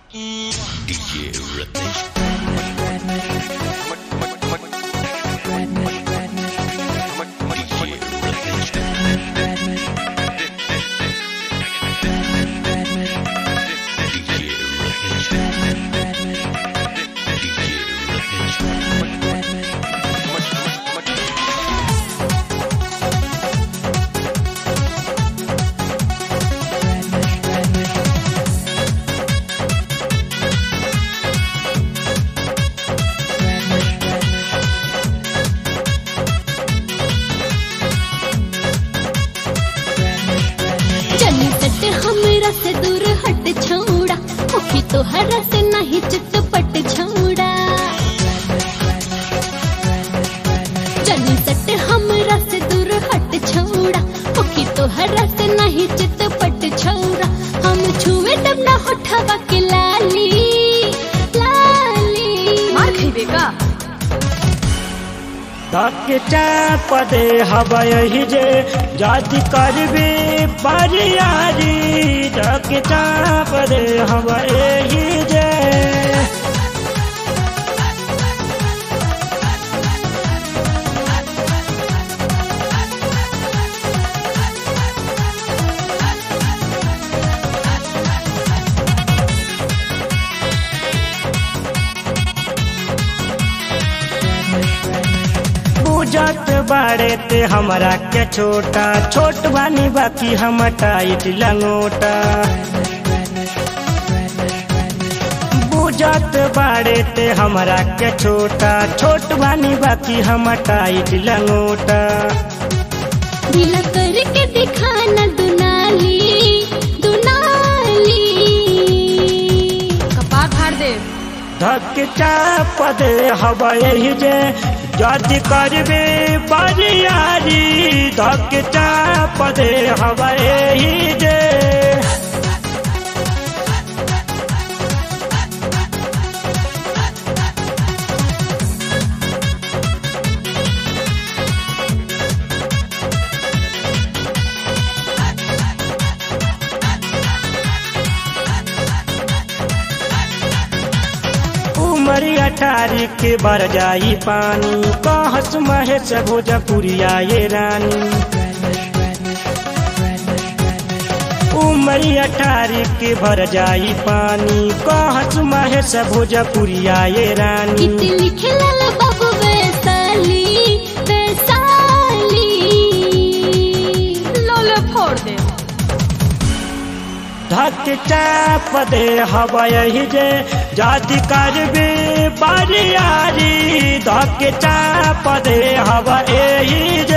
DJ Rhythmic. DJ Rhythmic. DJ Rhythmic. DJ Rhythmic. चली सट हमरा से दूर हट छौड़ा मुखी तोहरा से नहीं चितपट छौड़ा चली सट हमरा से दूर हट छौड़ा मुखी तोहरा से नहीं चितपट छौड़ा हम छुए तब ना होठवा के लाली लाली मार खइबे का धक चाप दे हवही जे जाति करबे बरियारी धक चाप दे हवही जे बुझत बाड़े ते हमरा के छोटा छोट बानी बाकी हम टाइट लंगोटा बुझत बाड़े ते हमरा के छोटा छोट बानी बाकी हम टाइट लंगोटा ढीला करके दिखाना दुनाली दुनाली कपार फाड़ दे धक चाप दे हवही जे जाति करबे बरियारी धक चाप दे हवही जे उमरी अठारी के बर जाई पानी कहस महेश भोजपुरिया ये रानी उमरी अठारी के भर जाई पानी कहस महेश भोजपुरिया ये रानी कित लिखे लाल बाबू वैसाली वैसाली लोले फोड़ दे धक चाप दे हवही जे जाति करबे बरियारी धक चाप दे हवही जे